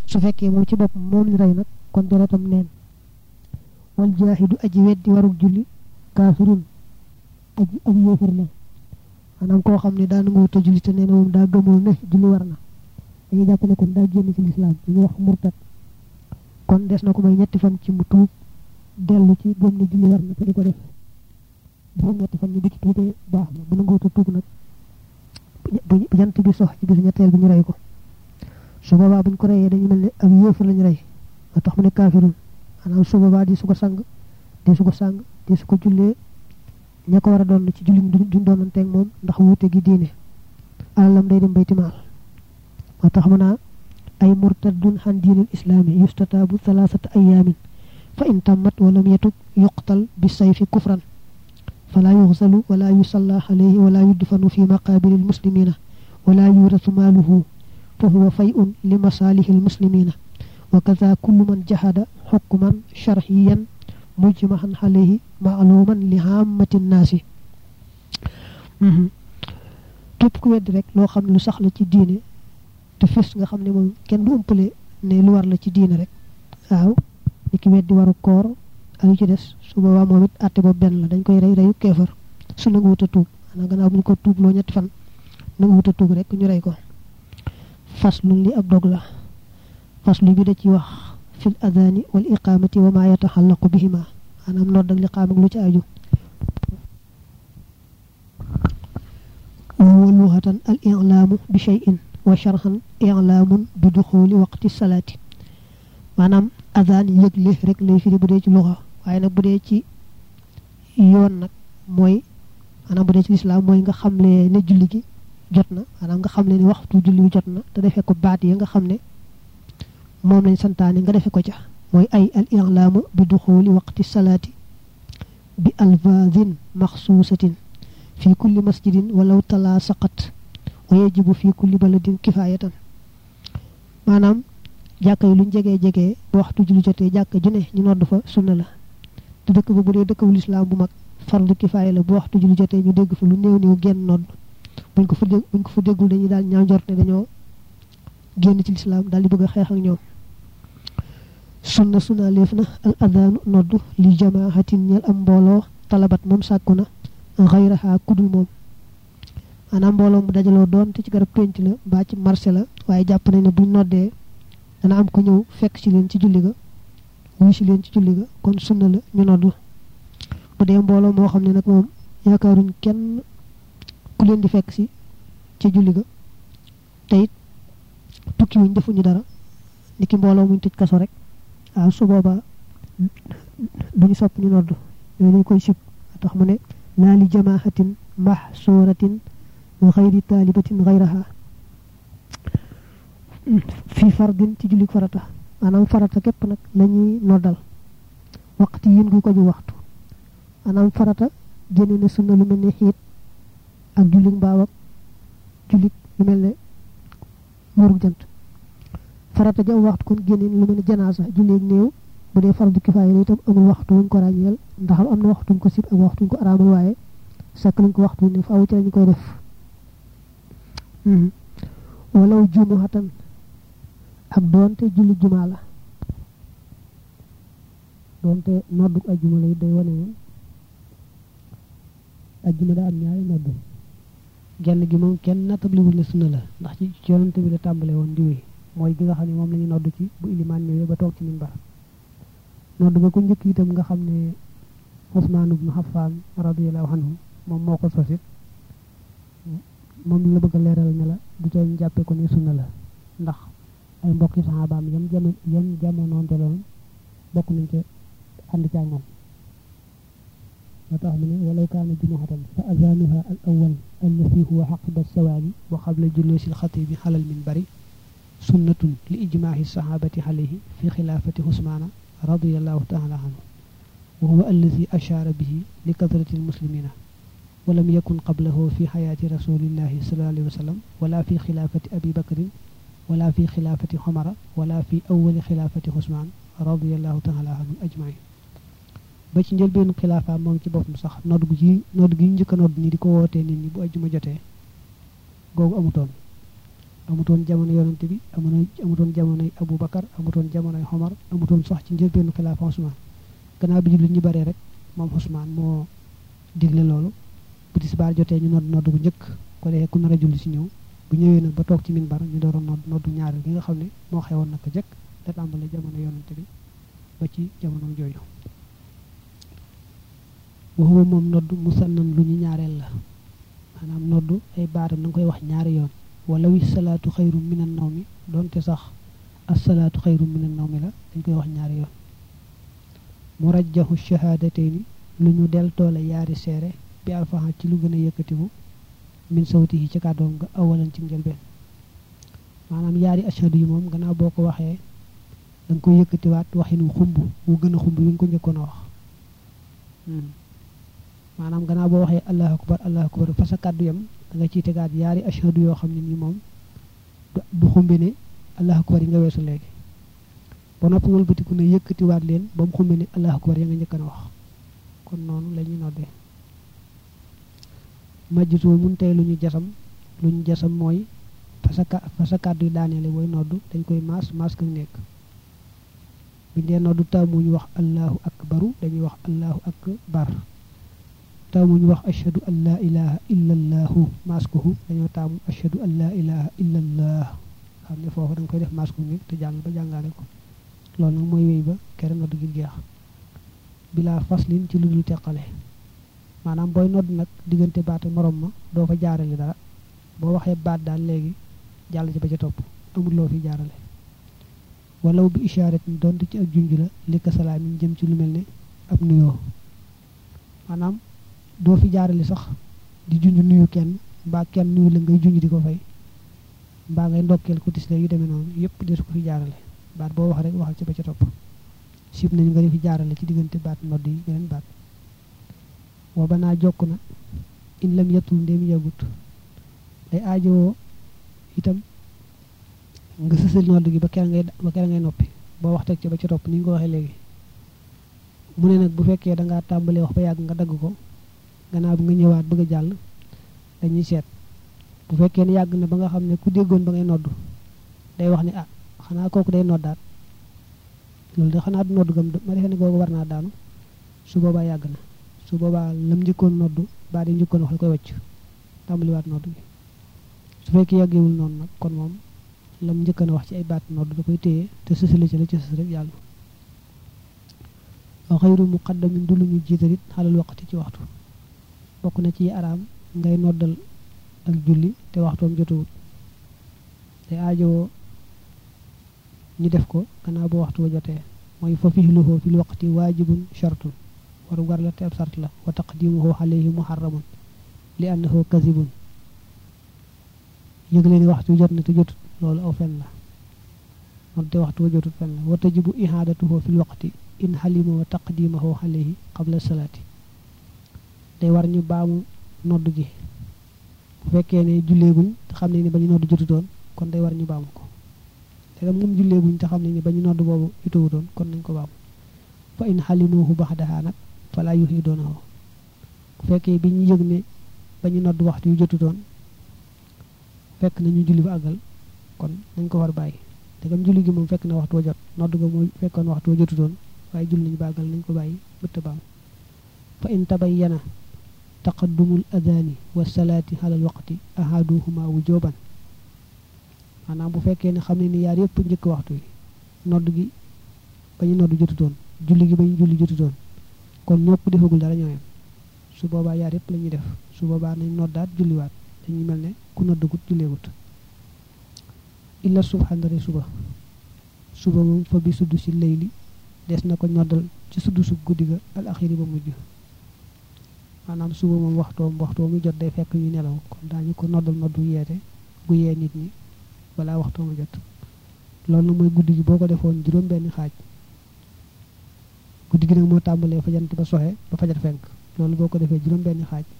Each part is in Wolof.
su fekkee moom ci bopp moom li rey nag kon deretam neen wal jaahidu aji weddi warug julli kaafirun aji ab yéefar la maanaam koo xam ne daa nangu wut a julli te nee na moom daa gëmul ne julli war na dañuy jàpp ne kon daa génn ci lislaam li ñuy wax murtad kon des na ko may ñetti fan ci mu tuub dellu ci gëm ne julli war na te di ko def juróom ñetti fan ñu di ci tuubee baax na bu nangu wut a tuub nag bu jant bi sox ci bisu ñetteel bi ñu rey ko su boobaa buñ ko reyee dañu mel ne ab yéefar lañu rey moo tax mu ne kaafirun maanaam su boobaa di su ko sang di su ko sang di su ko jullee ña ko war a doon ci julli duñ doonanteeg moom ndax wuute gi diine alalam day dem baytimaal moo tax mu naa ay murtadun xan diinil islaami yustataabu thalathata ayaamin fa in tammat walam yatub yuqtal bi sayfi kufran fala yuxsalu wala yusalla alayhi wala yudfanu fi maqabiri almuslimina wala yurasu maaluhu fa huwa fay'un li masalihi almuslimina wa kaza kullu man jahada xukman sharciyan mujmahan alayhi maaluman li hammati nnaasi képp ku weddi rek loo xam ne lu sax la ci diine te fis nga xam ne moom kenn du ëmpale ne lu war la ci diine rek waaw ni ki weddi waru koor ak yu ci des su boobaa moom it àtte boobu benn la dañ koy rey reyu keefar su nangu wut a tuub xanaa gannaaw bu ñu ko tuub loo ñetti fan nangu wut a tuub rek ñu rey ko faslu li ab dog la faslu bi da ci wax fil adani wal iqamati wa ma yataxallaqu bihima maanaam nodd ak liqaam ak lu ci aju wa lughatan al i'laamu bi shay'in wa sharhan i'laamun bi duxuli waqti salaati maanaam adaan yëgle rek lay firi bu dee ci luxa waaye nag bu dee ci yoon nag mooy maanaam bu dee ci lislaam mooy nga xamle ne julli gi jot na maanaam nga xamle ne waxtu julli bi jot na te defee ko baat yi nga xam ne moom lañ santaane nga defe ko ca mooy ay al i'laamu bi duxuli waqti salaati bi alfaazin maxsuusatin fi kulli masjidin walaw talaa saqat wa yajibu fi kulli baladin kifaayatan maanaam jàkka yi luñ jegee jegee ba waxtu julli jotee jàkka ju ne ñu nodd fa sunna la te dëkk ba bu dee dëkk bu lislaam bu mag fardu kifaaya la bu waxtu julli jotee ñu dégg fa lu néew néew genn nodd buñ ko fa dégg buñ ko fa déggul dañuy daal ñaaw njort ne dañoo génn ci lislaam daal di bëgg a xeex ak ñoom sunna sunna leef na al adaanu nodd li jamaahatin ñel am mbooloo talabat moom sàkku na xayraha kudul moom maanaam mbooloo mu dajaloo doon te ci garab pénc la mbaa ci marché la waaye jàpp nañ ne buñ noddee dana am ku ñëw fekk ci leen ci julli ga wuy si leen ci julli ga kon sunna la ñu nodd bu dee mbooloo moo xam ne nag moom yaakaaruñ kenn ku leen di fekk si ci julli ga te it tukki wuñ defuñu dara ni ki mbooloo muñ tëj kaso rek waaw su boobaa duñu sopp ñu nodd yooyu dañ koy sib tax mu ne laa li jamaahatin mahsuratin wa xayri taalibatin xayraha fii fardin ci julli farata maanaam farata képp nag lañuy noddal waxtu yin gu ko ju waxtu maanaam farata génne na sunna lu mel ne xiit ak julli mbaaw ak julli lu mel ne muurug jant farata ja waxtu kon génne lu mel ne janaasa julli néew bu dee fardu kifaaya la itam amul waxtu wuñ ko ràññeel ndax am na waxtuñ ko sib ak waxtuñ ko araamal waaye sakk nañ ko waxtu ne faaw ci lañu koy def walaw jumuhatan ak doonte julli jumaa la doonte noddu ajjuma lay day wane ne ajjuma daa am ñaari noddu genn gi moom kenn nattabliwul ne sunna la ndax ci yonante bi la tàmbale woon di wéy mooy gi nga xam ne moom la ñu noddu ci bu ilimaan ñëwee ba toog ci minbar noddu ga ko njëkk itam nga xam ne Usmaan ibnu Affaan radiyallahu anhu moom moo ko sosit moom la bëgg a leeral ne la du ca jàppe ko ne sunna la ndax ay mbokki saxaabaam yam jamono yam jamonoonte loon bokk nañ ca ànd ca moom moo tax mu ne walaw kaana jumuhatan fa azanuha al awal allati huwa xaqiba sawaali wa qabla julusi alxatibi xalal minbari sunnatun li ijmaahi saxaabati alayhi fi xilaafati usmaana radiallahu taala anhu wa huwa allazi ashaara bihi li kasrati almuslimina ولم يكن قبله في حياة رسول الله صلى الله عليه وسلم ولا في خلافة أبي بكر ولا في خلافة عمر ولا في أول خلافة عثمان رضي الله تعالى عنهم أجمعين ba ci njëlbeenu xilaafa moom ci boppam sax nodd gu ci nodd gi njëkk a nodd ni di ko wootee nit ñi bu ajjuma jotee googu amutoon amutoon jamono yonante bi amutoon amutoon jamonoy Abu Bakar amutoon jamonoy Omar amutoon sax ci njëlbeenu xilaafa Usmaan gannaaw bi jullit ñi baree rek moom Usmaan moo digle loolu bu tisbaar jotee ñu nodd nodd bu njëkk ko defee ku nar a julli si ñëw bu ñëwee nag ba toog ci minbar ñu door a nodd noddu ñaareel gi nga xam ne moo xewoon naka jëkk da tàmbale jamono yonante bi ba ci jamono jooju waxuma moom nodd musannan lu ñu ñaareel la maanaam nodd ay baatam da nga koy wax ñaari yoon wala wi salaatu xayru minan naw mi doonte sax asalaatu xayru minan naw mi la dañ koy wax ñaari yoon murajjahu shahadatayni lu ñu del toole yaari seere bi alfaxa ci lu gën a yëkkatiku min sawti yi ci kàddoom nga awalan ci njëlbeen maanaam yaari ashadu yi moom gannaaw boo ko waxee da nga koy yëkkatiwaat waxin wu xumb wu gën a xumb wi nga ko njëkkoon a wax maanaam gannaaw boo waxee allahu akbar allahu akbar fa sa kàddu yam da nga ciy tegaat yaari ashadu yoo xam ne nii moom du xumbi ne allahu akbar yi nga weesu léegi ba noppi wëlbatiku ne yëkkatiwaat leen ba mu xumbi ne allahu akbar ya nga njëkkoon a wax kon noonu la ñuy noddee majjitoo mun tey lu ñu jasam lu ñu jasam mooy fa sa fa sa kàddu yi daaneele booy noddu dañ koy maas maas ka nekk bi dee noddu taamuñu wax allahu akbaru dañuy wax allahu akbar taamuñu wax ashhadu an laa ilaha illa allahu maas kohu dañoo taamu ashhadu an laa ilaha illa allah xam ne foofu da nga koy def maas ko nekk te jàng ba jàngaale ko loolu nag mooy wéy ba kere noddu gi jeex bilaa faslin ci lu dul teqale maanaam booy nodd nag diggante baat ak morom ma doo fa jaarale dara boo waxee baat daal léegi jàll ci ba ca topp amul loo fi jaarale walaw bi ishaaret ni doonte ci ak junj la li ka salaam yi jëm ci lu mel ne ab nuyoo maanaam doo fi jaarale sax di junj nuyu kenn mbaa kenn nuyu la ngay junj di ko fay mbaa ngay ndokkeel ko tisle yu demee noonu yëpp desu ko fi jaarale baat boo wax rek waxal ci ba ca topp sib nañu nga di fi jaarale ci diggante baat nodd yi beneen baat wa banaa jokk na in lam yettul ndéem yàggut day aajowoo itam nga sësal nodd gi ba kera ngay ba kera ngay noppi boo wax teg ci ba ca topp ni ñu ko waxee léegi mu ne nag bu fekkee dangaa tàmbalee wax ba yàgg nga dagg ko gannaaw bi nga ñëwaat bëgg a jàll dañuy seet bu fekkee ne yàgg na ba nga xam ne ku déggoon ba ngay nodd day wax ne ah xanaa kooku day noddaat loolu de xanaa du nodd gam ma defee ne googu war naa daanu su boobaa yàgg na su boobaa lam njëkkoon noddu baa di njëkkoon wax la koy wàcc tàmbaliwaat nodd gi su fekkee yàggewul noonu nag kon moom lam njëkkoon wax ci ay baat nodd da koy téye te sësale ci la ci sës rek yàlla wa xayru muqaddamin du lu ñu jiitalit xalal waqti ci waxtu bokk na ci araam ngay noddal ak julli te waxtoom jotawut te aajowoo ñu def ko gannaaw ba waxtu wa jotee mooy fa fihluhu fil waqti waajibun shartun waru gar la te ab sart la wa taqdimuhu alayhi muharramun li annahu kazibun yëgle ni waxtu jot na te jotut loolu aw fen la moom te waxtu wa jotut fen la wa tajibu ihaadatuhu fil waqti in halima wa taqdimahu alayhi qabla salaati day war ñu baamu nodd gi bu fekkee ne julleeguñ te xam ne ni ba ñu nodd jotutoon kon day war ñu baamu ko te dam moom julleeguñ te xam ne ni ba ñu nodd boobu jotuwutoon kon nañ ko baamu fa in xalimuhu baxdaha nag fala yuxiidoonahu bu fekkee bi ñu yëg ne ba ñu nodd waxtu yu jotutoon fekk na ñu julli ba àggal kon nañ ko war bàyyi te gam julli gi moom fekk na waxtu wa jot nodd ga mooy fekkoon waxtu wa jotutoon waaye julli nañu ba àggal nañ ko bàyyi bëtt baam fa in tabayyana taqaddumul adani wa salaati alal waqti ahaduhuma wujuban maanaam bu fekkee ne xam ne ni yaar yëpp njëkk waxtu yi nodd gi ba ñu nodd jotutoon julli gi ba ñu julli jotutoon kon ñoo ko defagul dara ñooyam su boobaa yaar yëpp la ñuy def su boobaa nañ noddaat julliwaat dañuy mel ne ku noddagut julleegut illa subhandare suba suba moom fa bi sudd si layli des na ko noddal ci sudd sub guddi ga al axiri ba mujj maanaam suba moom waxtoom waxtoom mu jot day fekk ñu nelaw kon daañu ko noddal noddu yeete gu yee nit ñi balaa waxtoom jot loolu mooy guddi gi boo ko defoon juróom benn xaaj guddi gi nag moo tàmbalee fajant ba soxe ba fajar fenk loolu boo ko defee juróom benn xaaj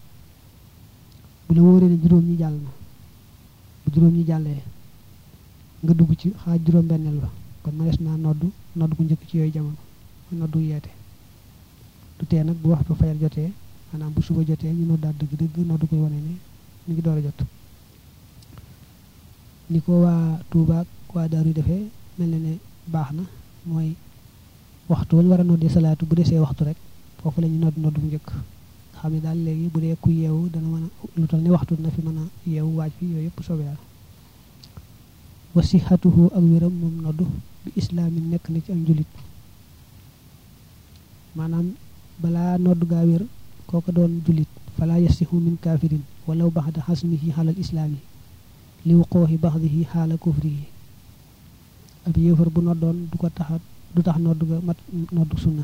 bu la wóoree ne juróom ñi jàll na bu juróom ñi jàllee nga dugg ci xaaj juróom benneel ba kon ma des naa noddu noddu gu njëkk ci yooyu jamono noddu yeete du tee nag bu waxtu fajar jotee maanaam bu suba jotee ñu noddaat dëgg dëgg noddu koy wane ne mi ngi door a jot ni ko waa Tuuba ak waa Daaru defee mel na ne baax na mooy waxtu wañ war a noddi salaatu bu desee waxtu rek foofu la ñu nodd nodd bu njëkk xam ne daal léegi bu dee ku yeewu dana mën a lu tal ni waxtu na fi mën a yeewu waaj fi yooyu yëpp soobee yàlla wa sihatuhu ak wéram moom nodd bi islaamin nekk na ci ak njulit maanaam balaa nodd gaa wér kooko doon julit fala yasihu min kafirin walaw baxda xasmihi xalal islaami li wuqooxi baxdihi xaala kufrihi ab yéefar bu noddoon du ko taxa du tax nodd ga mat nodd sunna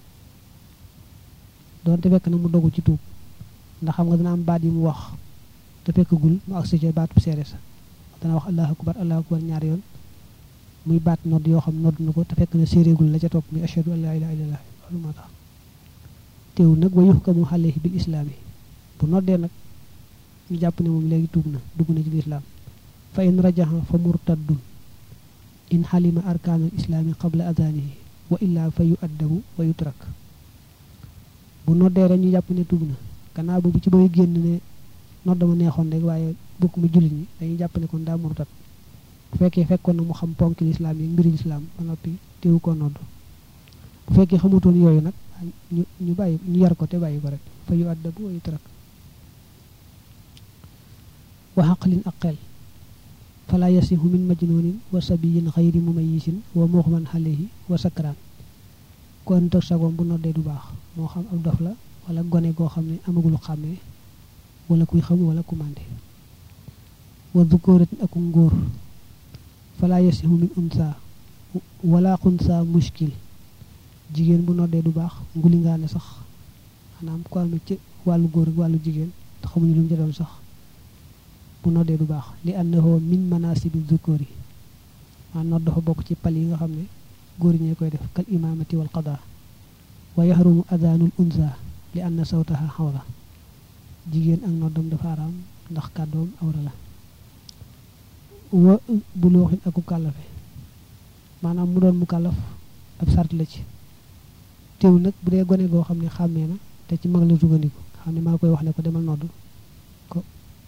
doonte fekk na mu dogu ci tuub ndax xam nga dana am baat yi mu wax te fekkagul mu agsi ca baat bu seere sa dana wax allahu akbar allahu akbar ñaari yoon muy baat nodd yoo xam nodd na ko te fekk na séeréegul la ca topp muy ashhadu an la ilaha illallah loolu moo tax teew nag wa yuhkamu alayhi bil islaami bu noddee nag ñu jàpp ne moom léegi tuub na dugg na ci lislaam fa in rajaha fa murtaddun in xalima arkaanul islaami qabla adanihi wa illa fa yu addabu wa yutrak bu noddee rek ñu jàpp ne tuub na gannaaw boobu ci bay génn ne nodd ma neexoon rek waaye bokk mu jullit ñi dañuy jàpp ne kon daa murtad bu fekkee fekkoon na mu xam ponk lislaam yi mbiri lislaam ba noppi teewu ko nodd bu fekkee xamutoon yooyu nag ñu ñu bàyyi ñu yar ko te bàyyi ko rek fa yu addabu wa yutrak wa xaqlin ak xel fala yasihu min majnunin wa sabiyin xayri mumayisin wa muxman xalehi wa sakraan ko ëntëg sagoom bu noddee du baax moo xam ab dof la wala gone goo xam ne amagulu xàmmee wala kuy xam wala ku mànde wa dukóoratin ak ngóor fala yasihu min unsa wala xunsa muskil jigéen bu noddee du baax nguli ngaa ne sax maanaam ko amee ci wàllu góor ak wàllu jigéen te xamuñu lu mu ca doon sax bu noddee du baax li annahu min manasibi zukuri maa nodd dafa bokk ci pal yi nga xam ne góor ñee koy def kal imamati wal qada wa yaxrumu adaanul unsa li anna sawtaha xawra jigéen ak noddam dafa araam ndax kàddoom awra la wa bu looxin aku kàllafe maanaam mu doon mu kàllaf ab sart la ci teew nag bu dee gone goo xam ne xàmmee na te ci mag la sukkandiku xam ne maa koy wax ne ko demal nodd ko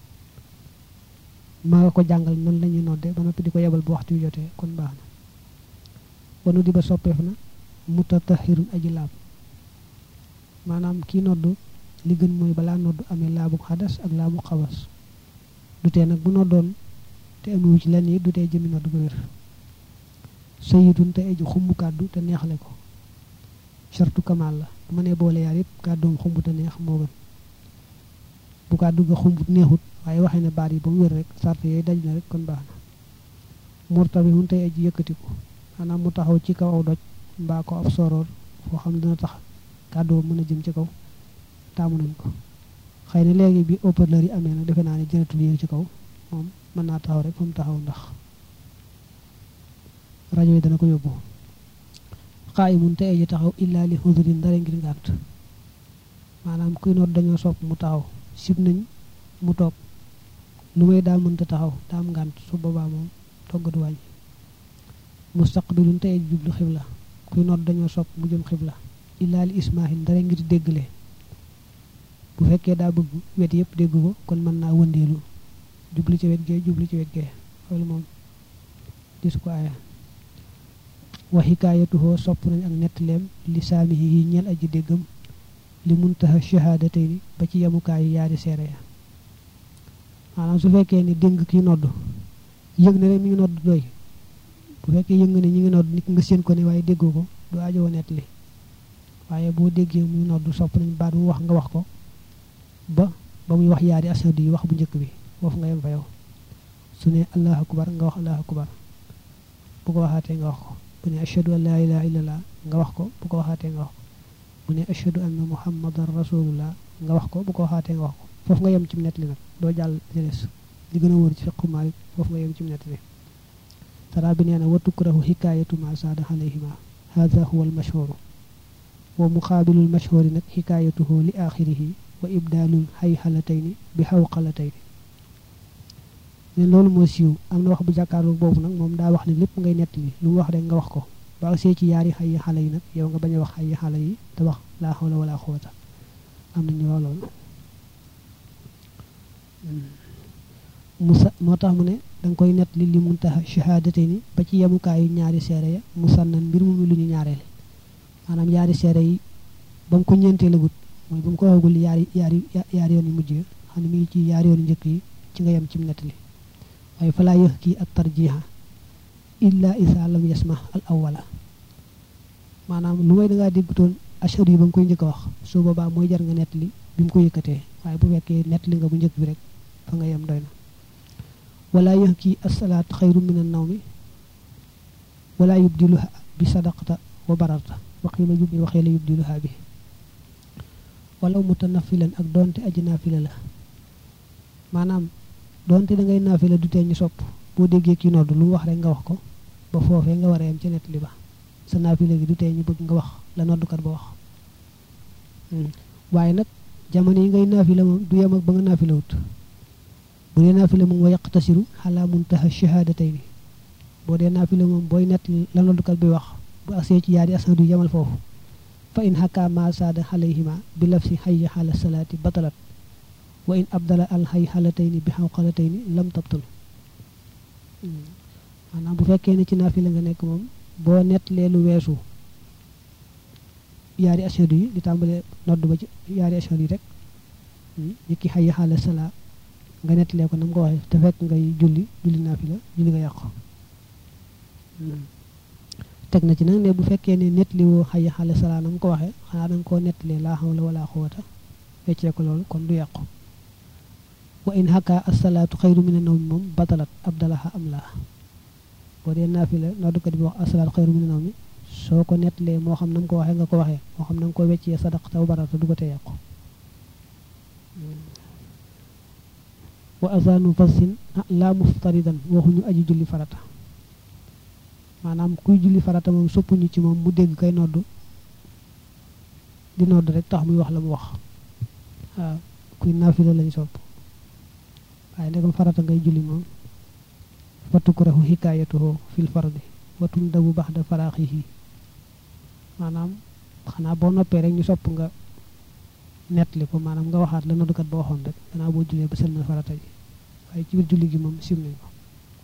maa nga ko jàngal nan la ñuy nodde ba noppi di ko yebal bu waxtu yu jotee kon baax na wanu di ba soppeef na mutatahirun aji laab maanaam kii nodd li gën mooy balaa nodd amee laabu xadas ak laabu xawas du tee nag bu noddoon te amewu ci lenn yi du tee jëmi nodd ko wér sayidun te aji xumb kàddu te neexle ko sartu kamal la bu ma nee boole yaar yëpp kàddoom xumb te neex moo gën bu kàddu ga xumbut neexut waaye waxee ne baat yi ba mu wér rek sart yooyu daj na rek kon baax na murtabi hun tey aji yëkkatiku maanaam mu taxaw ci kaw aw doj mbaa ko ab soroor foo xam ne dina tax kàddoo mën a jëm ci kaw taamu nañ ko xëy na léegi bi haut-parleur yi amee nag defe naa ne jënatul yéeg ci kaw moom mën naa taxaw rek fa mu taxaw ndax rajo yi dana ko yóbbu xaayimun te aji taxaw illaa li xudurin dara ngir ngànt maanaam kuy noot dañoo sopp mu taxaw sib nañ mu toog lu may daa mënta taxaw daa am ngànt su boobaa moom toggatu wàññi mustaqbilun te aji jublu xibla kuy noot dañoo sopp mu jëm xibla illaa li ismaahin dara ngir déggle bu fekkee daa bëgg wet yëpp dégg ko kon mën naa wëndeelu jubli ci wet gee jubli ci wet gee loolu moom disu ko aaya wa xikaayatuhoo sopp nañ ak nettaleem li saamihi yi ñeel aji déggam li muntaha shahaadatayni ba ci yemukaayu yaari seere ya maanaam su fekkee ni dégg ki nodd yëg na rek mi ngi nodd doy bu fekkee yëg nga ne ñi ngi nodd nit nga séen ko ne waaye déggoo ko du ajowoo nettali waaye boo déggee muy nodd sopp nañ baat bu wax nga wax ko ba ba muy wax yaari ashadu yi wax bu njëkk bi foofu nga yem fa yow su ne allahu akbar nga wax allahu akbar bu ko waxaatee nga wax ko bu ne ashadu an laa ilaha illallah nga wax ko bu ko waxaatee nga wax ko bu ne ashadu anna muhammadan rasulullah nga wax ko bu ko waxaatee nga wax ko foofu nga yem ci nettali nag doo jàll jëlees li gën a wóor ci fiqu Maalik foofu nga yem ci nettali tara bi nee na wa tukrahu xikaayatu ma saada alayhima hada huwa al mashhuru wa muqaabilul mashhuri nag xikaayatuhu li axirihi wa ibdaalul xay xalatayni bi xaw xalatayni leen loolu moo siiw am na wax bu jàkkaarloo boobu nag moom daa wax ne lépp ngay nettali lu mu wax rek nga wax ko ba agsee ci yaari xay xale yi nag yow nga bañ a wax xay xale yi te wax laa xawla wala xuwata am na ñu wax loolu musa moo tax mu ne da nga koy nett li li muntaha shahaadate ni ba ci yemukaayu ñaari seere ya musannan mbir mu lu ñu ñaareele maanaam ñaari seere yi ba mu ko ñeentee la gut mooy ba mu ko waxagul yaari yaari yaari yoon yu mujj yi xam ne mi ngi ci yaari yoon yu njëkk yi ci nga yem ci nettali waaye falaa yëx kii ak tarjiha illa isa lam yasma al awwala maanaam lu may da ngaa déggutoon ashhadu yi ba nga koy njëkk a wax su boobaa mooy jar nga nettali bi mu ko yëkkatee waaye bu fekkee nettali nga bu njëkk bi rek fa nga yem doy na wala yëx kii asalaat xayru min an nawmi wala yubdiluha bi sadaqata wa bararta waxila yubdi waxila yubdiluha bi walaw mutanafilan ak doonte aji naafila la maanaam doonte da ngay naafila du tee ñu sopp boo déggee kii nodd lu mu wax rek nga wax ko ba foofee nga war a yem ca nettali ba sa naafila gi du tee ñu bëgg nga wax la noddukat ba wax waaye nag jamono yi ngay naafila moom du yem ak ba nga naafila wut bu dee naafila moom wa yaqtasiru xalaa muntaha shahadatayni boo dee naafila moom booy nettali la noddukat bi wax bu agsee ci yaari asadu yemal foofu fa in xakkaa ma saada xalayhima bi lafsi hayya xala salaati batalat wa in abdala al hay xalatayni bi xawqalatayni lam tabtul maanaam bu fekkee ne ci naafila nga nekk moom boo nettalee lu weesu yaari ashadu yi di tàmbalee nodd ba ci yaari ashadu yi rek yëkki hayya xala salaa nga nettalee ko na mu ko waxee te fekk ngay julli julli naafila julli nga yàqu teg na ci nag ne bu fekkee ne nettali woo xayya xale salaa na mu ko waxee xanaa danga koo nettalee laa xawla wala xuwata weccee ko loolu kon du yàqu wa in xakkaa asalaatu xayru mina nawmi moom batalat abdalaha am laa boo dee naafila noddukat bi wax asalaatu xayru mina nawmi soo ko nettalee moo xam na mu ko waxee nga ko waxee moo xam na nga ko weccee sadaq taw barata du ko tee yàqu wa azanu fasin la muftaridan waxuñu aji julli farata maanaam kuy julli farata moom soppuñu ci moom mu dégg kay nodd di nodd rek tax muy wax la mu wax waaw kuy naafila lañ sopp waaye ndegam farata ngay julli moom fa tukrahu hikaayatuhu fil fardi wa tundabu baxda faraaxihi maanaam xanaa boo noppee rek ñu sopp nga nettali ko maanaam nga waxaat la noddukat ba waxoon rek gannaaw boo jullee ba sëlmal farata ji waaye ci biir julli gi moom sim nañ ko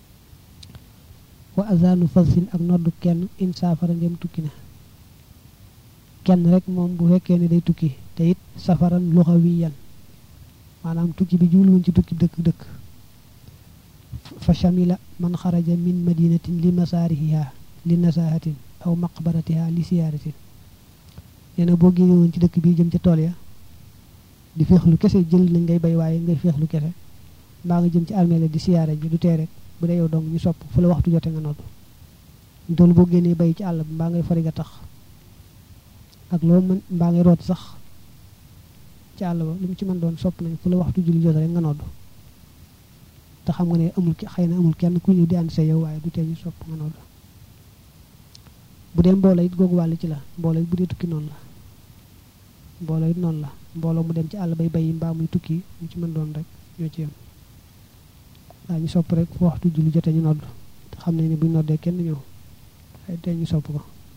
wa azanu fasin ak noddu kenn in saafara ndem tukki na kenn rek moom bu fekkee ne day tukki te it safaran luxawiyan maanaam tukki bi jubluwuñ ci tukki dëkk dëkk fa shamila man xaraja min madinatin li masaarihiha li nasahatin aw maqbaratiha li siyaaratin nee na boo génne woon ci dëkk bii jëm ca tool ya di féexlu kese jël nañ ngay bay waaye ngay féexlu kese mbaa nga jëm ci armée di siyaare ji du tee rek bu dee yow dong ñu sopp fu la waxtu jote nga nodd doolu boo génnee bay ci àll bi mbaa ngay fari nga tax ak loo mën mbaa ngay root sax ci àll ba lu mu ci mën doon sopp nañ fu la waxtu julli jote rek nga nodd te xam nga ne amul xëy na amul kenn ku ñëw di ànd sa yow waaye du tee ñu sopp nga nodd bu dee mbooloo it googu wàll ci la mbooloo it bu dee tukki noonu la mbooloo it noonu la mbooloo mu dem ci àll bay bay mbaa muy tukki ñu ci mën doon rek ñoo ci yem waaye ñu sopp rek fu waxtu julli jote ñu nodd te xam ne ni buñ noddee kenn ñëw ay tey ñu sopp ko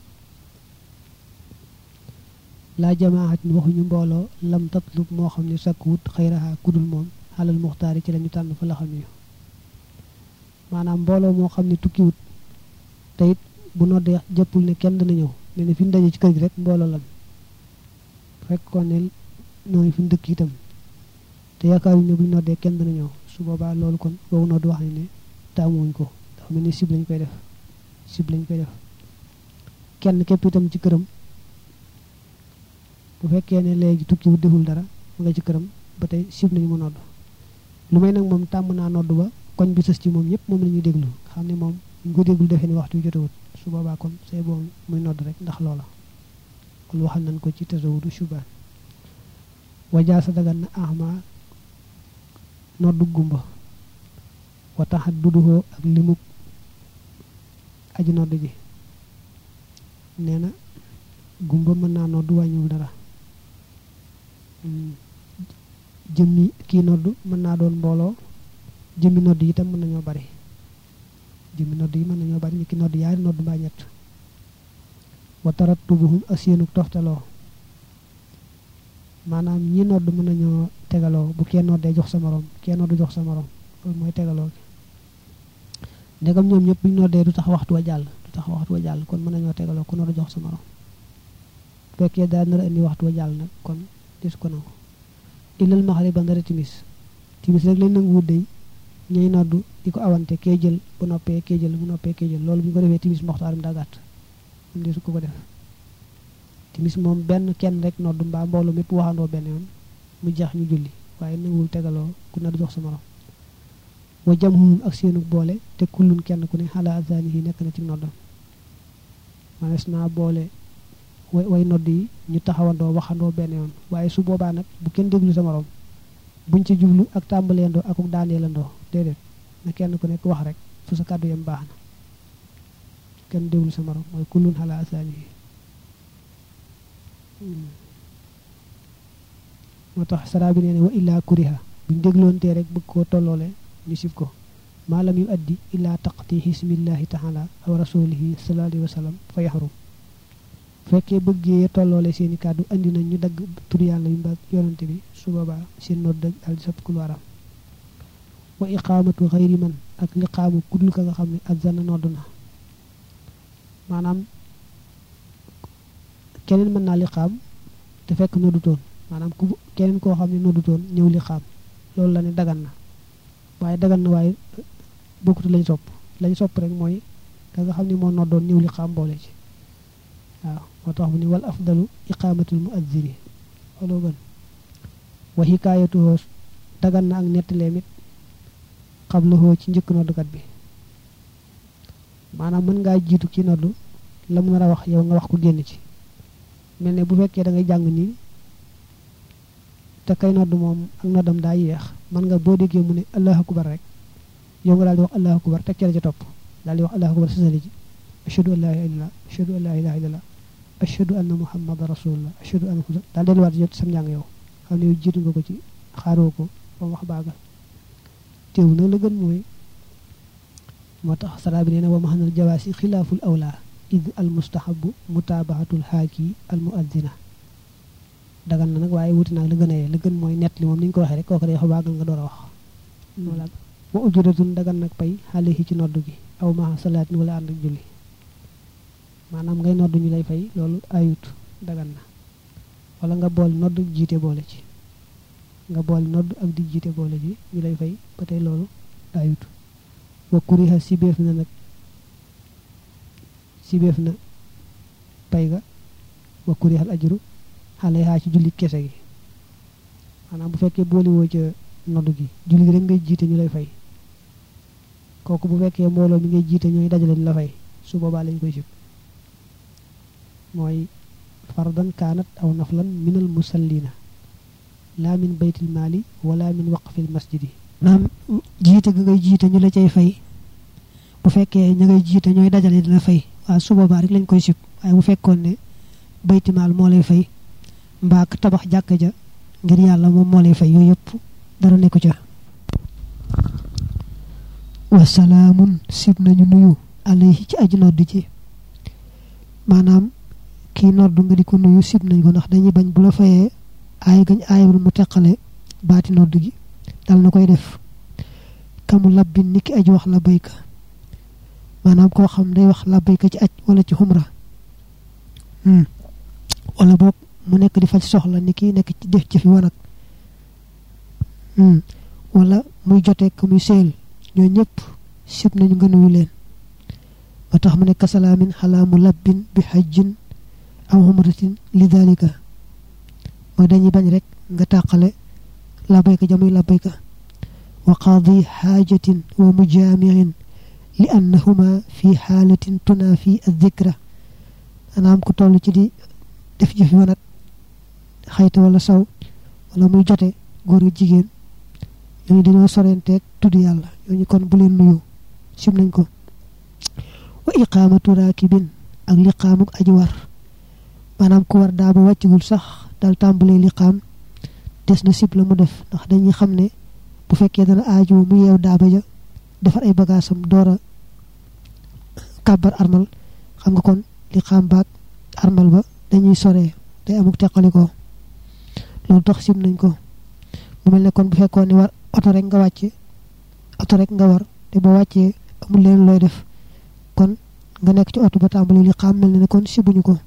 laa jamaaxat ni waxuñu mbooloo lam tatlub moo xam ne sakkuwut xayraha kudul moom xalal muxtaari ci la ñu tànn fa la xam yu maanaam mbooloo moo xam ne tukkiwut te it bu noddee jëppul ne kenn dana ñëw ne ne fi ñu daje ci kër gi rek mbooloo lan fekkoon ne nooy fi ñu dëkk itam te yaakaaruñ ne buñ noddee kenn dana ñëw su boobaa loolu kon boobu nodd wax ne ne taamuwuñ ko dafa mel ni sib lañ koy def sib lañ koy def kenn képp itam ci këram bu fekkee ne léegi tukki wu deful dara mu nga ci këram ba tey sib nañu mu nodd lu may nag moom tàmm naa nodd ba koñ bi sës ci moom ñëpp moom la ñuy déglu xam ne moom ñu ko déglu defee ni waxtu wi jotewut su boobaa kon say boobu muy nodd rek ndax loola kon waxal nañ ko ci tasawudu shubaan wajaa sa dagan na ahma noddu gumba wa taxat duduhoo ak limuk aji nodd ji nee na gumba mën naa nodd wàññiwul dara jëmmi kii nodd mën naa doon mbooloo jëmmi nodd yi itam mën nañoo bari jëmmi nodd yi mën nañoo bari ni ki nodd yaari nodd mbaa ñett wa tarattubuhum ak seenuk toftaloo maanaam ñi nodd mën nañoo tegaloo bu kenn noddee jox sa morom kenn nodd jox sa morom loolu mooy tegaloo gi ndegam ñoom ñëpp buñ noddee du tax waxtu wa jàll du tax waxtu wa jàll kon mën nañoo tegaloo ku nodd jox sa morom bu fekkee daal nar a indi waxtu wa jàll nag kon des ko nangu ilal maxariba ndara timis timis rek lañ nangu wut day ñuy noddu di ko awante kee jël bu noppee kee jël bu noppee kee jël loolu bu ñu ko defee timis moxtaaram daa gàtt moom desu ko ko def timis moom benn kenn rek noddu mbaa mbooloo mépp waxandoo benn yoon mu jeex ñu julli waaye nanguwul tegaloo ku nar jox sa morom wa jamhum ak seenu boole te kullun kenn ku ne xala azani yi nekk na ci noddam manees naa boole way way nodd yi ñu taxawandoo waxandoo benn yoon waaye su boobaa nag bu kenn déglu sa morom buñ ci jublu ak tàmbaleendoo ak daaneelandoo déedéet na kenn ku nekk wax rek fu sa kàddu yam baax na kenn déglu sa morom mooy kullun xala azani yi moo tax saraa bi nee ne wa illaa kuriha buñ dégloontee rek bëgg koo tolloole ñu sib ko maalam yu addi illaa taqti hismillahi taala aw rasulihi sallallahu alayhi wa sallam fa yaxrum fekkee bëggee tolloole seeni kàddu andi nañ ñu dagg tur yàlla yu mbaa yonante bi su boobaa seen nodd dëgg daal di sab kul waram wa iqaamatu xayri man ak liqaamu kudul ka nga xam ne azana nodd na maanaam keneen mën naa liqaam te fekk noddutoon maanaam ku keneen koo xam ne noddutoon ñëw liqaam loolu la ne dagan na waaye dagan na waaye bokkut lañ sopp lañ sopp rek mooy ka nga xam ne moo noddoon ñëw liqaam boole ci waaw moo tax mu ni wal afdalu iqaamatul muazzini looloo gën wa hikaayatuhoo dagan na ak nettaleem it xablahoo ci njëkk noddukat bi maanaam mën ngaa jiitu ci noddu la mu nar a wax yow nga wax ko génn ci mel ne bu fekkee da ngay jàng nii te kay nodd moom ak noddam daa yeex man nga boo déggee mu ne allahu akbar rek yow nga daal di wax allahu akbar teg ca la ca topp daal di wax allahu akbar sasali ji ashhadu an la ilaha illallah ashhadu an la ilaha illallah ashhadu anna muhammadan rasulullah ashhadu anna daal delluwaat jot sam njàng yow xam ne yow jiitu nga ko ci xaaroo ko ba mu wax baagal teew nag la gën mooy moo tax saraa bi nee na wa mahanal jawaasi xilaaful awla id al mustahabu mutaabahatul haaki al muaddina dagan na nag waaye wuti naag la gën a yee la gën mooy nett li moom ni ñu ko waxee rek kooku day wax baagal nga door a wax wala wa ujuratun dagan nag pay xale yi ci nodd gi aw maa salaatin wala ànd ak julli maanaam ngay nodd ñu lay fay loolu ayut dagan na wala nga bool nodd jiite boole ci nga bool nodd ak di jiite boole ci ñu lay fay ba tey loolu ayut wa kuriha sibeef na nag sibeef na pay ga wa kurihal ajru xale yaa ci julli kese gi maanaam bu fekkee booliwoo ca nodd gi julli gi rek ngay jiite ñu lay fay kooku bu fekkee mbooloo mi ngay jiite ñooy dajale ñu la fay su boobaa lañ koy sib mooy fardan kaanat aw naflan minal musallina laa min baytil maali wala min waqfil masjidi naam jiite ga ngay jiite ñu la cay fay bu fekkee ña ngay jiite ñooy dajale di la fay waaw su boobaa rek lañ koy sib waaye bu fekkoon ne baytimaal moo lay fay mbaa tabax jàkka ja ngir yàlla moom moo lay fay yooyu yëpp dara nekku ca wasalaamun sib nañu nuyu alayhi ci aji nodd ji maanaam kii nodd nga di ko nuyu sib nañ ko ndax dañuy bañ bu la fayee aay gañ aayul mu teqale baati nodd gi dal na koy def kamu labbin ni ki aji wax la bayka maanaam koo xam day wax la bayka ci aj wala ci xumra wala boog mu nekk di faj soxla ni ki nekk ci def ci fi wanag wala muy jotee ko muy seel ñoo ñëpp sib nañu nga nuyu leen ba tax mu ne kasalaamin xalaa mu labbin bi xajjin aw xumratin li dalika mooy dañuy bañ rek nga tàqale labayka jamuy labayka wa qaadi xaajatin wa mujaamiin li annahuma fi xaalatin tunaafi addikra maanaam ku toll ci di def jëfi wanat xayta wala saw wala muy jote góor yu jigéen ñooñu dañoo sorenteeg tudd yàlla ñooñu kon bu leen nuyu sim nañ ko wa iqaamatu raakibin ak liqaamuk aji war maanaam ku war daa ba wàccagul sax dal tàmbalee liqaam des na sib la mu def ndax dañuy xam ne bu fekkee dana aaju mu yeew daaba ja defar ay bagaasam door a kàbbar armal xam nga kon liqaam baag armal ba dañuy soree day amuk teqalikoo loolu tax sim nañ ko mu mel ne kon bu fekkoon ne war oto rek nga wàcce oto rek nga war te boo wàccee amul leen looy def kon nga nekk ci oto ba tàmbali li xam mel ne kon sibuñu ko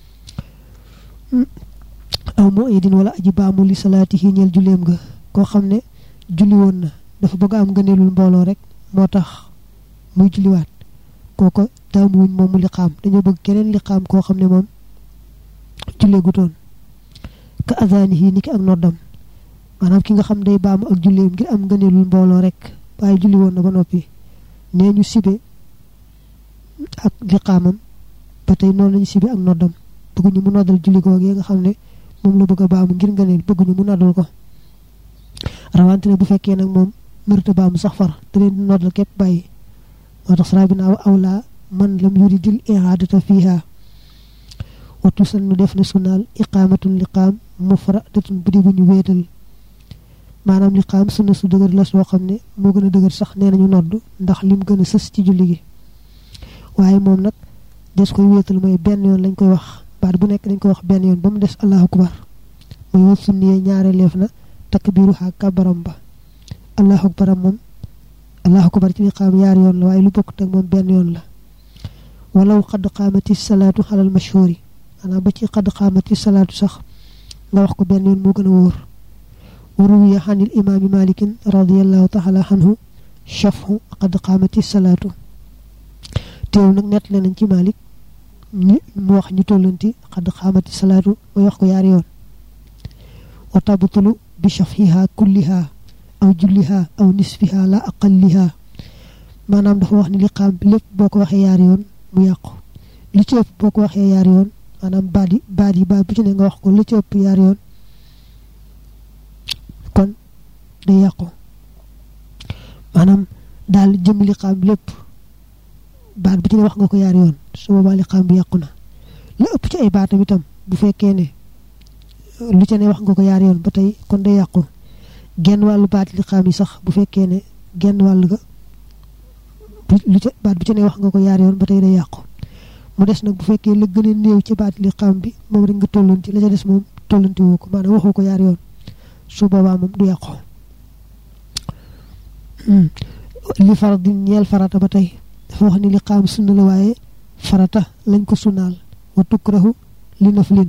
aw moo idin wala aji baamu li salaati yi ñeel julleem nga koo xam ne julli woon na dafa bëgg am ngëneelul mbooloo rek moo tax muy julliwaat kooko taamuwuñ moom mu li xaam dañoo bëgg keneen li xaam koo xam ne moom jullee gutoon ka azaani yi ni ki ak noddam maanaam ki nga xam day baamu ak julleem ngir am ngëneelul mbooloo rek waaye julli woon na ba noppi nee ñu sibe ak li xaamam ba tey noonu lañu sibe ak noddam bëgguñu mu noddal julli googee nga xam ne moom la bëgg a baamu ngir ngëneel bëgguñu mu noddal ko rawante ne bu fekkee nag moom mërta baamu sax far da leen di noddal képp bàyyi moo tax saraa bi naa awlaa man lam yuridil ihaadata fiiha wattu san nu def na sunaal iqaamatun liqaam mufradatun bu di bu ñu wéetal maanaam liqaam sunna su dëgër la soo xam ne moo gën a dëgër sax nee nañu nodd ndax lim gën a sës ci julli gi waaye moom nag des koy wéetal mooy benn yoon lañ koy wax baat bu nekk dañ koy wax benn yoon ba mu des allahu akbar mooy wat sunniyee ñaare leef na takbiiru xaa kabaram ba allahu akbaram moom allahu akbar ci liqaam yaar yoon la waaye lu bokk teg moom benn yoon la walaw xadd qaamati salaatu xalal mashhuri maanaam ba ci xadd qaamati salaatu sax nga wax ko benn yoon moo gën a wóor waruwiya xanil imaami malikin radiallahu taala anhu chafu xadd qaamati salaatu teew nag nett nañ ci malik ñi mu wax ñu tollanti xadd qaamati salaatu mooy wax ko yaari yoon wa tabtulu bi chafiha kulliha aw julliha aw nisfiha la aqalliha maanaam dafa wax ni liqaam bi lépp boo ko waxee yaari yoon mu yàqu li ci ëpp boo ko waxee yaari yoon maanaam baat yi baat yi baat bu ci ne nga wax ko li ci ëpp yaari yoon kon day yàqu maanaam daal jëm liqaam bi lépp baat bu ci ne wax nga ko yaari yoon su boobaa liqaam bi yàqu na la ëpp ci ay baatam itam bu fekkee ne lu ci ne wax nga ko yaari yoon ba tey kon day yàqu genn wàllu baat liqaam yi sax bu fekkee ne genn wàll ga lu ca baat bu ci ne wax nga ko yaari yoon ba tey day yàqu mu des nag bu fekkee la gën a néew ci baat liqaam bi moom rek nga tollanti la ca des moom tollanti woo ko maanaam waxoo ko yaari yoon su boobaa moom du yàqu li farat di ñeel farata ba tey dafa wax ni liqaam sunna la waaye farata lañ ko sunnaal wa tukrahu li naflin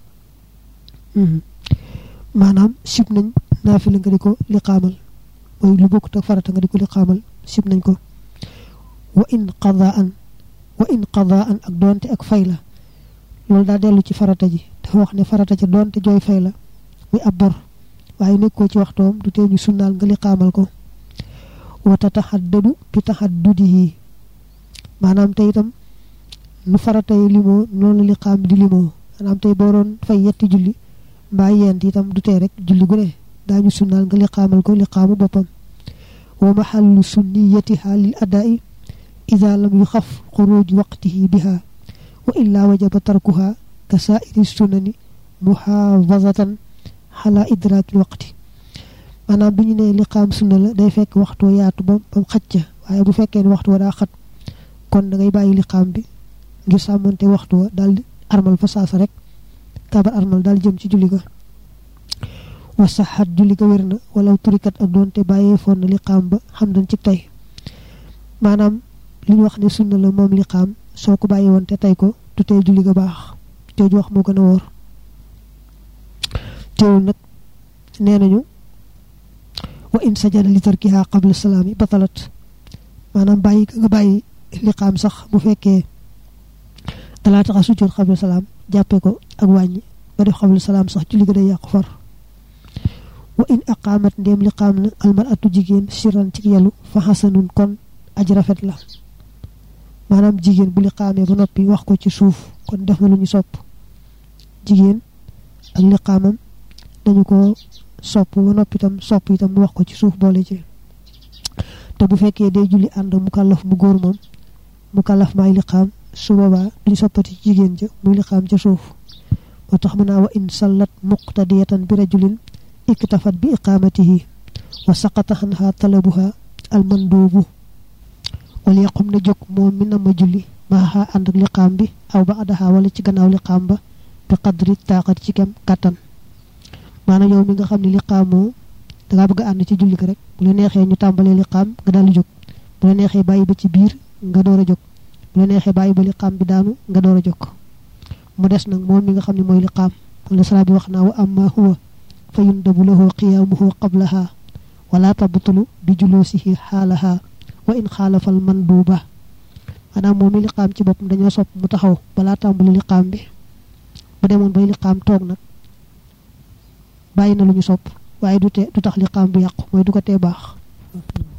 maanaam sib nañ naafila nga di ko liqaamal mooy lu bokkut ak farata nga di ko liqaamal sib nañ ko wa in qadaan wa in qadaan ak doonte ak fay la loolu daa dellu ci farata ji dafa wax ne farata ca doonte jooy fay la muy ab bor waaye nekkoo ci waxtoom du tee ñu sunnaal nga liqaamal ko wa tataxaddadu bi taxaddudihi maanaam tey itam nu farata yi limoo noonu la liqaam di limoo maanaam tey boo doon fay yetti julli mbaa yent itam du tee rek julli gu ne daañu sunnaal nga liqaamal ko liqaamu boppam wa maxallu sunniyatiha lil adaa'i ida lam yu xaf xuruj waqtihi biha wa illa wajaba tarkuha ka saairi sunani muxaafazatan xala idraaki waqti maanaam bu ñu nee liqaam sunna la day fekk waxtu yaatu ba bam xaj ca waaye bu fekkee ne waxtu wa daa xat kon da ngay bàyyi liqaam bi ngir sàmmante waxtu wa daal di armal fa saasa rek kabar armal daal jëm ci julli ga wa saxat julli ga wér na wala turikat ak doonte bàyyee foon na liqaam ba xam dañ ci tey maanaam li ñu wax ne sunna la moom liqaam soo ko bàyyi woon te tey ko du tey julli ga baax jooju wax moo gën a wóor teewul nag nee nañu wa in sajada li tarkiha qabla salaami batalat maanaam bàyyi ka nga bàyyi liqaam sax bu fekkee dalaa tax a sujjoot qabla salaam jàppee ko ak wàññi nga def qabla salaam sax julli ga day yàqu far wa in aqaamat ndéem liqaam na almaratu jigéen siran ci yelu fa xasanun kon aj rafet la maanaam jigéen bu liqaamee ba noppi wax ko ci suuf kon def na lu ñu sopp jigéen ak liqaamam dañu ko sopp ba noppi itam sopp itam mu wax ko ci suuf boole ci te bu fekkee day julli ànd mu kàllaf mu góor moom mu kàllaf maay liqaam su boobaa duñu soppati ci jigéen ja muy liqaam ca suuf moo tax mu naa wa in sallat muqtadiyatan bi rajulin iktafat bi iqaamatihi wa saqata anha talabuha almanduubu wala yaqum na jóg moom mi na ma julli maaxa ànd ak liqaam bi aw ba adaxa wala ci gannaaw liqaam ba bi qadri taaxat ci kem kàttan maanaam yow mi nga xam ne liqaamoo da ngaa bëgg a ànd ci julli ko rek bu la neexee ñu tàmbalee liqaam nga daal di jóg bu la neexee bàyyi ba ci biir nga door a jóg bu la neexee bàyyi ba liqaam bi daanu nga door a jóg mu des nag moom mi nga xam ne mooy liqaam la sala bi wax naa wa amma huwa fa yundabu lahu qiyaamuhu qablaha wala tabtulu bi julusihi xaalaha wa in xaalafal manduuba maanaam moom mi liqaam ci boppam dañoo sopp mu taxaw balaa tàmbali liqaam bi bu demoon bay liqaam toog nag bàyyi na lu ñu sopp waaye du te du tax liqaam bi yàqu mooy du ko tee baax